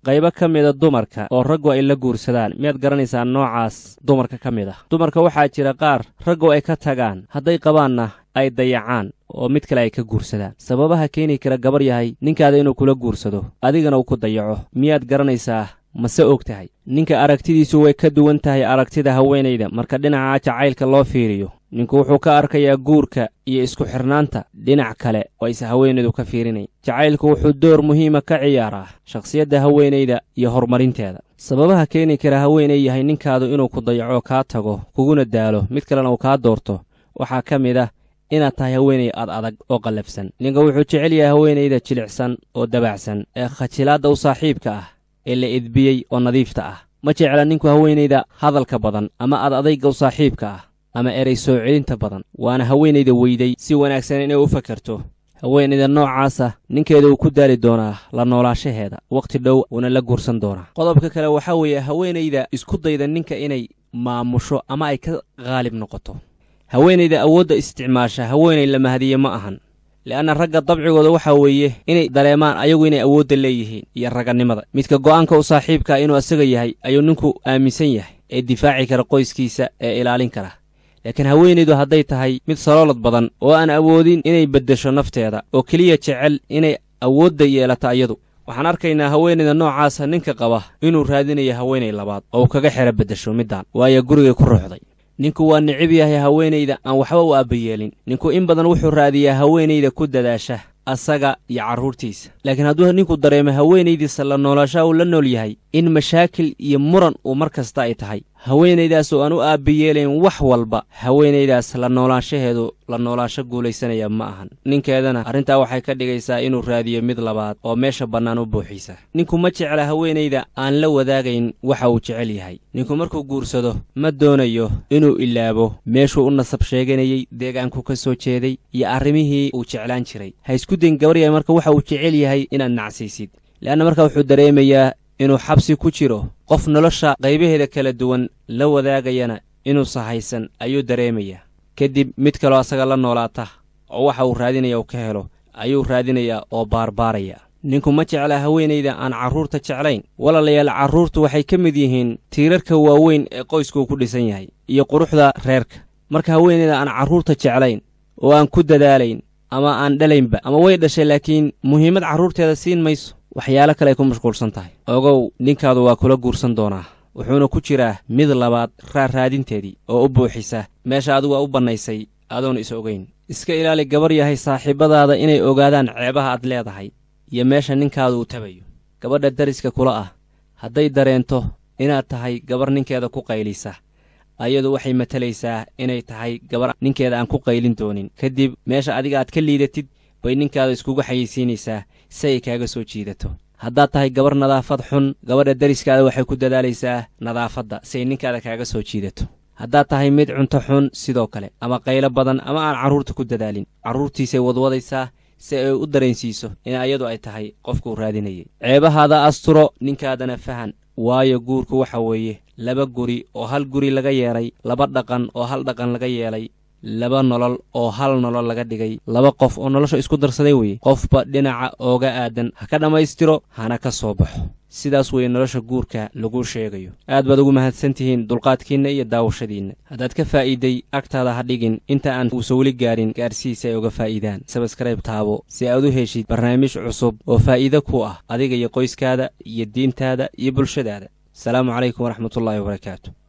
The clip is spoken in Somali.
qaybo ka mida dumarka oo raggu ay la guursadaan miyaad garanaysaa noocaas dumarka ka mid ah dumarka waxaa jira qaar raggu ay ka tagaan hadday qabaanna ay dayacaan oo mid kale ay ka guursadaan sababaha keeni kara gabar yahay ninkaada inuu kula guursado adigana uu ku dayaco miyaad garanaysaa mase og tahay ninka aragtidiisu way ka duwan tahay aragtida haweenayda marka dhinaca jacaylka loo fiiriyo ninku wuxuu ka arkayaa guurka iyo isku xirnaanta dhinac kale oo ayse haweenaydu ka fiirinayn jacaylku wuxuu door muhiima ka ciyaaraa shakhsiyadda haweenayda iyo horumarinteeda sababaha keeni kara haweenay yahay ninkaadu inuu ku dayaco kaa tago kuguna daalo mid kalena uu kaa doorto waxaa ka mid ah inaad tahay haweenay ad adag oo qallafsan ninka wuxuu jecel yahay haweenayda jilicsan oo dabacsan ee khajilaadda u saaxiibka ah ee la edbiyey oo nadiifta ah ma jecla ninku haweenayda hadalka badan ama ad adayga u saaxiibka ah ama erey soo celinta badan waana haweenayda weyday si wanaagsan inay u fakarto haweenayda noocaasa ninkeeda uu ku daali doonaa la noolaashaheeda wakhti dhow uuna la guursan doonaa qodobka kale waxaa weeye haweenayda isku dayda ninka inay maamusho ama ay ka qaalib noqoto haweenayda awoodda isticmaasha haweenay la mahadiye ma ahan le'anna ragga dabcigooda waxaa weeye inay dareemaan ayagu inay awoodda leeyihiin iyo ragannimada midka go'aanka u saaxiibkaa inuu asaga yahay ayuu ninku aaminsan yahay ee difaaci kara qoyskiisa ee ilaalin kara laakiin haweenaydu hadday tahay mid saloolad badan oo aan awoodin inay beddesho nafteeda oo keliya jecel inay awoodda yeelato ayadu waxaan arkaynaa haweenayda noocaasa ninka qaba inuu raadinayo haweenay labaad oo uu kaga xero beddesho middaan waayo gurigay ku ruuxday ninku waa nicib yahay haweenayda aan waxba u aabbayeelin ninku in badan wuxuu raadiyaa haweenayda ku dadaasha asaga iyo carruurtiisa laakiin hadduu ninku dareemo haweenaydiisa la noolaashaa uu la nool yahay in mashaakil iyo muran uu mar kasta ay tahay haweenaydaas oo aan u aabbayeelayn wax walba haweenaydaas la noolaanshaheedu la noolaasho guulaysanaya ma ahan ninkeedana arrintaa waxay ka dhigaysaa inuu raadiyo mid labaad oo meesha bannaan u buuxiisa ninku ma jecla haweenayda aan la wadaagayn waxa uu jecel yahay ninku markuu guursado ma doonayo inuu ilaabo meeshuu u nasab sheeganayey deegaanku ka soo jeeday iyo arrimihii uu jeclaan jiray ha isku dayn gabar yahay marka waxa uu jecel yahay inaad nacsiisid le'anna marka wuxuu dareemayaa inuu xabsi ku jiro qof nolosha qaybaheeda kala duwan la wadaagayana inuusa haysan ayuu dareemayaa kadib mid kaloo asaga la noolaata oo waxa uu raadinaya uu ka helo ayuu raadinayaa oo baarbaaraya ninku ma jecla haweenayda aan carruurta jeclayn walaalayaal carruurtu waxay ka mid yihiin tiirarka waaweyn ee qoysku ku dhisan yahay iyo quruxda reerka marka haweenayda aan carruurta jeclayn oo aan ku dadaalayn ama aan dhalaynba ama way dhashay laakiin muhiimad carruurteeda siin mayso waxyaalo kale ay ku mashquulsan tahay ogow ninkaadu waa kula guursan doonaa wuxuuna ku jiraa mid labaad raarraadinteedii oo u buuxisa meesha adigu waa u bannaysay adoon is ogayn iska ilaali gabar yahay saaxiibbadaada inay ogaadaan ceebaha aad leedahay iyo meesha ninkaadu uu tabayo gabadha dariska kula ah hadday dareento inaad tahay gabar ninkeeda ku qaylisa ayadu waxay matalaysaa inay tahay gabar ninkeeda aan ku qaylin doonin kadib meesha adiga aad ka liidatid bay ninkaada iskugu xayeysiinaysaa si ay kaaga soo jiidato haddaad tahay gabar nadaafad xun gabadha dariskaada waxay ku dadaalaysaa nadaafadda si ay ninkaada kaaga soo jiidato haddaad tahay mid cunto xun sidoo kale ama qaylo badan ama aan carruurta ku dadaalin carruurtiisay wadwadaysaa si ay u dareensiiso in ayadu ay tahay qofkuu raadinayay ceebahaada asturo ninkaadana fahan waayo guurku waxa weeye laba guri oo hal guri laga yeelay laba dhaqan oo hal dhaqan laga yeelay laba nolol oo hal nolol laga dhigay laba qof oo nolosha isku darsaday weye qofba dhinaca ooga aadan ha ka dhammaystiro hana ka soo baxo sidaas weeye nolosha guurka lagu sheegayo aad baad ugu mahadsan tihiin dulqaadkiinna iyo daawashadiinna haddaad ka faa'iiday agtaada ha dhigin inta aan uusa weli gaarin gaarsihiisa ay uga faa'iidaan sabskrayb taabo si aad u heshid barnaamij cusub oo faa'iide ku ah adiga iyo qoyskaada iyo diintaada iyo bulshadaada asalaamu calaykum waraxmatullaahi wabarakaatu